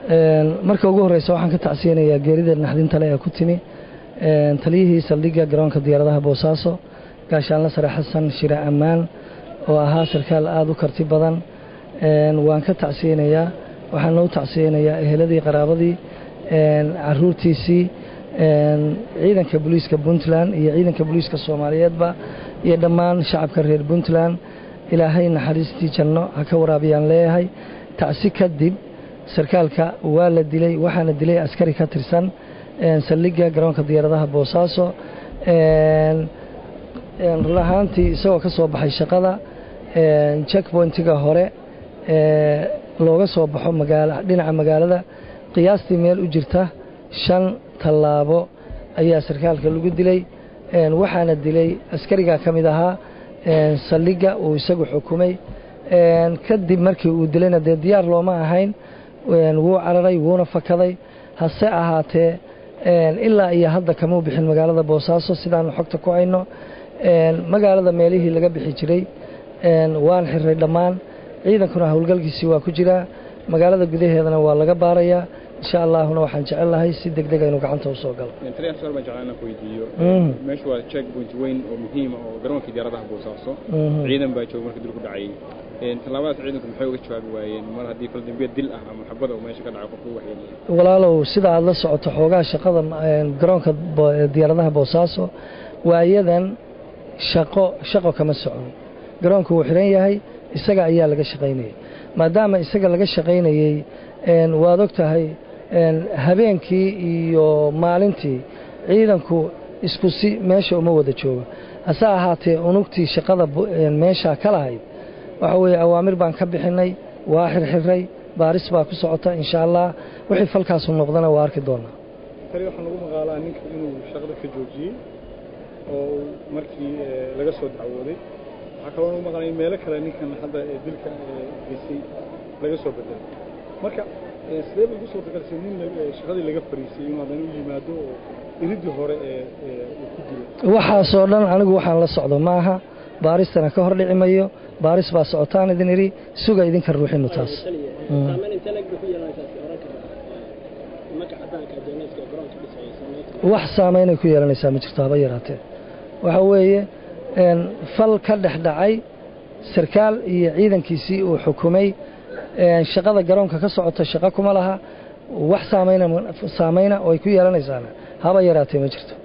marka ugu horreysa waxaan ka tacsiyanayaa geerida naxdinta le ee ku timi taliyihii saldhigga garoonka diyaaradaha boosaaso gaashaanla sare xasan shire ammaan oo ahaa sarkaal aada u karti badan waan ka tacsiyanayaa waxaana u tacsiyanayaa eheladii qaraabadii caruurtiisii ciidanka booliiska puntland iyo ciidanka booliiska soomaaliyeedba iyo dhammaan shacabka reer puntland ilaahay naxariistii janno ha ka waraabiyaan leeyahay tacsi kadib sarkaalka waa la dilay waxaana dilay askari ka tirsan saldhigga garoonka diyaaradaha boosaaso run ahaantii isagoo ka soo baxay shaqada checkpointiga hore looga soo baxo dhinaca magaalada qiyaastii meel u jirta shan tallaabo ayaa sarkaalka lagu dilay waxaana dilay askarigaa ka mid ahaa saldhigga uu isagu xukumay kadib markii uu dilayna dee diyaar looma ahayn wuu cararay wuuna fakaday hase ahaatee ilaa iyo hadda kamuu bixin magaalada boosaaso sidaanu xogta ku hayno magaalada meelihii laga bixi jiray waan xiray dhammaan ciidankuna howlgalkiisii waa ku jiraa magaalada gudaheedana waa laga baarayaa insha allaahuna waxaan jecel lahay si deg dega inuu gacanta usoo galo meeshu waa checkpoint weyn oo muhiima oo garoonkii diyaaradaha boosaaso ciidan baa jooga markii dil ku dhacay tallaabadaas ciidanku maxay uga jawaabi waayeen mar haddii faldambiya dil ah ama xabada uu meesha ka dhacay qofku waxyeelaya walaalow sida aad la socoto xoogaa shaqada garoonka diyaaradaha boosaaso waayadan shaqo shaqo kama socon garoonku wuu xiran yahay isaga ayaa laga shaqaynayay maadaama isaga laga shaqaynayey waad og tahay habeenkii iyo maalintii ciidanku isku si meesha uma wada joogo hase ahaatee unugtii shaqada meeshaa ka lahayd waxa weeye awaamir baan ka bixinay waa xirxiray baaris baa ku socota insha allah wixii falkaasu noqdana waa arki doonaa tali waxaa lagu maqaalaa ninka inuu shaqada ka joojiyey oo markii laga soo dacwooday waxaa kaloo lagu maqalaa in meelo kale ninkan hadda dilka geysay laga soo bedelay marka sidee bay ugu suurtagalsay nin shaqadii laga fariisay inuu haddana u yimaado oo iridii hore ee uu ku dilay waxaasoo dhan anigu waxaan la socdo maaha baaristana ka hor dhici mayo baaris baa socotaan idin idhi suga idinka ruuxinu taas wax saamaynay ku yeelanaysaa ma jirto haba yaraatee waxa weeye fal ka dhex dhacay sarkaal iyo ciidankiisii uu xukumay shaqada garoonka ka socota shaqo kuma laha wax saamayna oo ay ku yeelanaysaana haba yaraatee ma jirto